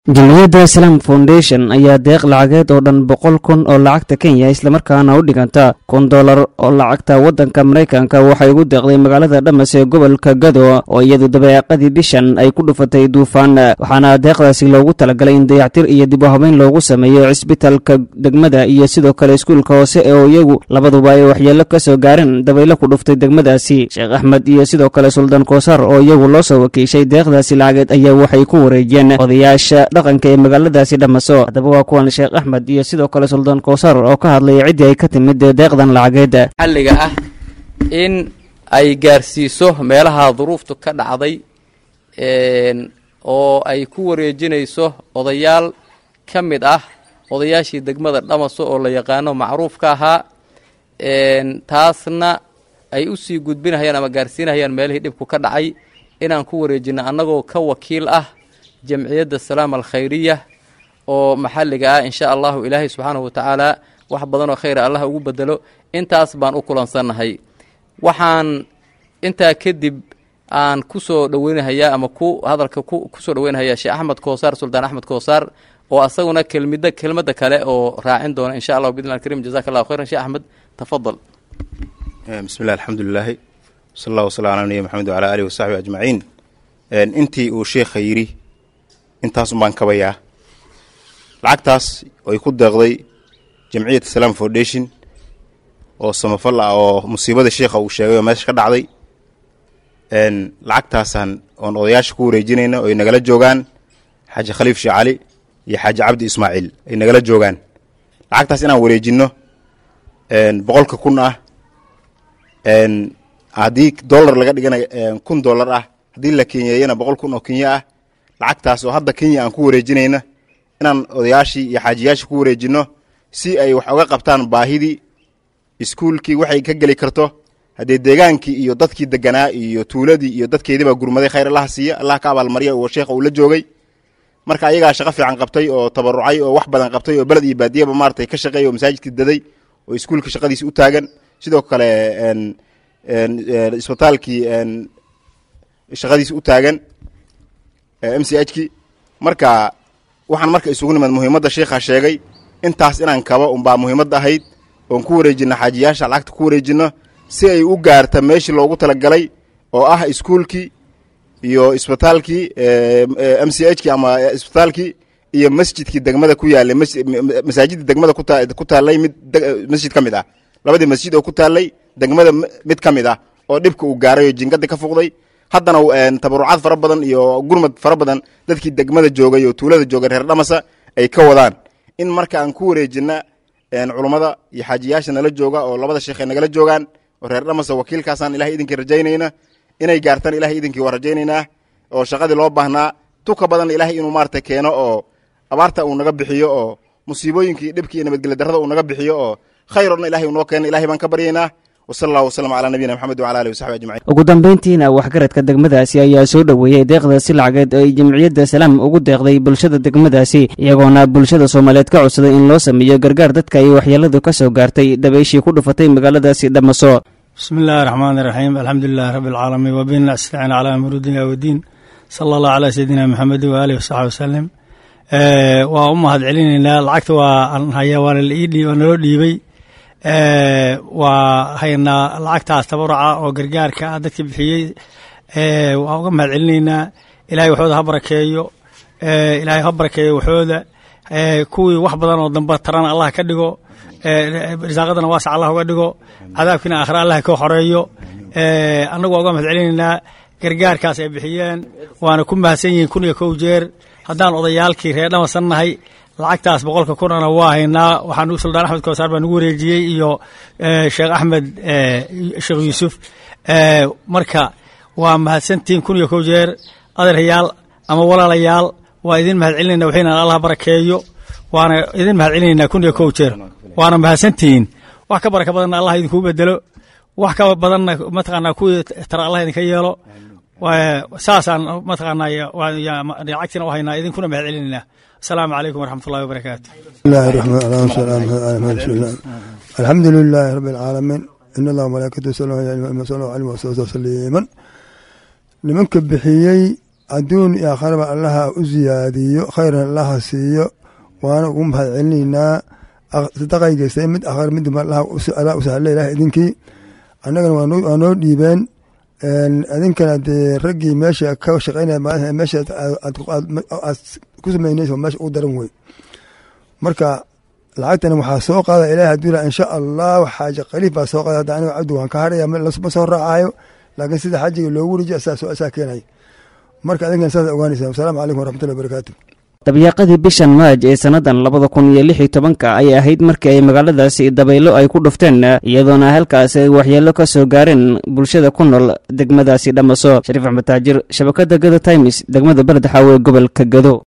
jamciyadda islam foundation ayaa deeq lacageed oo dhan boqol kun oo lacagta kenya islamarkaana u dhiganta kun dollar oo lacagta waddanka maraykanka waxay ugu deeqday magaalada dhamas ee gobolka gado oo iyadu dabeeqadii bishan ay ku dhufatay duufaan waxaana deeqdaasi loogu talagalay in dayactir iyo dib u habeyn loogu sameeyo cisbitalka degmada iyo sidoo kale iskuulka hoose oo iyagu labaduba ay waxyeello ka soo gaareen dabaylo ku dhuftay degmadaasi sheekh axmed iyo sidoo kale suldaan koosar oo iyagu loo soo wakiishay deeqdaasi lacageed ayaa waxay ku wareejiyeen odayaasha dhaqanka ee magaaladaasi dhamaso haddaba waa kuwan sheekh axmed iyo sidoo kale suldaan koosar oo ka hadlaya ciddii ay ka timid deeqdan lacageed xalliga ah in ay gaarsiiso meelaha duruuftu ka dhacday oo ay ku wareejinayso odayaal ka mid ah odayaashii degmada dhamaso oo la yaqaano macruufka ahaa taasna ay usii gudbinahayaan ama gaarsiinahayaan meelihii dhibku ka dhacay inaan ku wareejino annagoo ka wakiil ah jamciyadda salaam alkhayriya oo maxalliga ah insha allahu ilaahay subxaanahu watacaala wax badanoo khayra allah ugu bedelo intaas baan u kulansannahay waxaan intaa kadib aan ku soo dhoweynahayaa ama ku hadalka kusoo dhoweynahayaa sheekh axmed koosaar suldaan axmed koosaar oo asaguna kelmida kelmadda kale oo raacin doona insha allahu bidn karim jazaka allahu khayran sheekh axmed tafadal bismi llah alxamdulilaahi sal allah wasala ala nabiy maxamed wala alihi wasaxbi ajmaciin intii uu sheekha yidhi intaasun baan kabayaa lacagtaas ay ku deeqday jamciyat salaam foundation oo samafal ah oo musiibada sheikha uu sheegay oo meesha ka dhacday lacagtaasaan oon odayaasha ku wareejinayna oo ay nagala joogaan xaaji khaliif sheekh cali iyo xaaji cabdi ismaaciil ay nagala joogaan lacagtaas inaan wareejinno boqolka kun ah haddii dollar laga dhigana kun dollar ah haddii la kenyeeyana boqol kun oo kenya ah lacagtaas oo hadda kenya aan ku wareejinayna inaan odayaashii iyo xaajiyaashii ku wareejinno si ay wax oga qabtaan baahidii iskuulkii waxay ka geli karto haddee deegaankii iyo dadkii deganaa iyo tuuladii iyo dadkeediibaa gurmaday khayr allaha siiya allah ka abaalmarya oo sheekha uu la joogay marka ayagaa shaqo fiican qabtay oo tabarucay oo wax badan qabtay oo beled iyo baadiyaba maaratay ka shaqeey oo masaajidkii daday oo iskuulka shaqadiisi u taagan sidoo kale isbitaalkii shaqadiisi u taagan m c h ki marka waxaan marka isugu nimid muhiimadda sheikha sheegay intaas inaan kabo unbaa muhiimadda ahayd oon ku wareejino xaajiyaasha lacagta ku wareejino si ay u gaarta meeshii loogu talagalay oo ah iskuulkii iyo isbitaalkii m c h ki ama isbitaalkii iyo masjidkii degmada ku yaalay masaajidda degmada ku taallay mid masjid ka mid ah labadii masjid oo ku taallay degmada mid ka mid ah oo dhibka uu gaaray oo jingadii ka fuqday haddana tabarucaad fara badan iyo gurmad fara badan dadkii degmada joogay oo tuulada joogay reer dhamasa ay ka wadaan in marka aan ku wareejina culummada iyo xaajiyaasha nala jooga oo labada sheekh ay nagala joogaan oo reer dhamasa wakiilkaasaan ilahay idinkii rajaynayna inay gaartaan ilahay idinkii waa rajaynaynaa oo shaqadii loo baahnaa tuka badan ilahay inuu maarata keeno oo abaarta uu naga bixiyo oo musiibooyinkii dhibkii iyo nabadgelya darrada uu naga bixiyo oo khayr odhan ilahay uu noo keena ilahay baan ka baryaynaa ugu dambayntiina waxgaradka degmadaasi ayaa soo dhoweeyey deeqdaasi lacageed oo ay jamciyadda salaam ugu deeqday bulshada degmadaasi iyagoona bulshada soomaaliyeed ka codsaday in loo sameeyo gargaar dadka ay waxyeeladu ka soo gaartay dabayshii ku dhufatay magaaladaasi dhamaso bismi illaahi raxmaan iraxiim alxamdulilahi rabbi alcaalamiin wabina astaciin calaa amri dunya wadiin sala allah calaa sayidina maxamedi waaalih wasaxbi wasalim waa u mahad celinaynaa lacagta waa haya waana naloo dhiibey waa haynaa lacagtaas tabaruca oo gargaarka ah dadka bixiyey waan uga mahad celinaynaa ilahay waxooda ha barakeeyo ilaahay ha barakeeyo waxooda kuwii wax badan oo dambe tarana allah ka dhigo risaaqadana waasac allah uga dhigo cadaabkiina aakhira allah ka xoreeyo annagu waa uga mahad celinaynaa gargaarkaas ay bixiyeen waana ku mahadsan yihiin kun iyo kow jeer haddaan odayaalkii reer dhamasan nahay lacagtaas boqolka kunana waa haynaa waxaan suldaan axmed koosaar baa nagu wareejiyey iyo sheekh axmed sheekh yuusuf marka waa mahadsantihiin kun iyo kow jeer adeeryaal ama walaalayaal waa idin mahad celinayna waxayna allah barakeeyo waana idin mahad celinaynaa kun iyo kow jeer waana mahadsantihiin wax ka baraka badanna allah idinkuu bedelo wax ka badanna mataqaanaa kuwii tara allah idinka yeelo saasaan mataqaanaa lacagtiina u haynaa idinkuna mahad celinaynaa السلام عليكم ورحمة الله وبركاته بسم الله الرحمن الرحيم الحمد لله رب العالمين إن الله وملائكته يصلون على النبي وسلم وسلم تسليما nimanka bixiyey adduun iyo aakharaba allaha u siyaadiyo khayran allaha siiyo waana ugu mahad celinaynaa sadaqay geystay mid akhar midba allah u sahle ilaah idinkii annagana waa noo dhiibeen idinkana dee raggii meesha ka shaqeynaya maalinta meesha aad ku sameynaysa meesha ugu daran wey marka lacagtana waxaa soo qaada ilaah hadduu insha allah xaaja khaliif baa soo qaada hadda aniga cabdi waan ka haraya ma soo raacayo laakiin sida xajiga loogu rijiyo asaa keenay marka adinkana saas ogaanaysa wasalaamu calaykum waraxmatullahi wabarakaatu dabyaaqadii bishan maaj ee sannadan labada kun iyo lix iyo tobanka ayay ahayd markii ay magaaladaasi dabaylo ay ku dhufteen iyadoona halkaasi ay waxyeelo ka soo gaareen bulshada ku nool degmadaasi dhamaso shariif axmed taajir shabakadda gado times degmada beledxaawe gobolka gado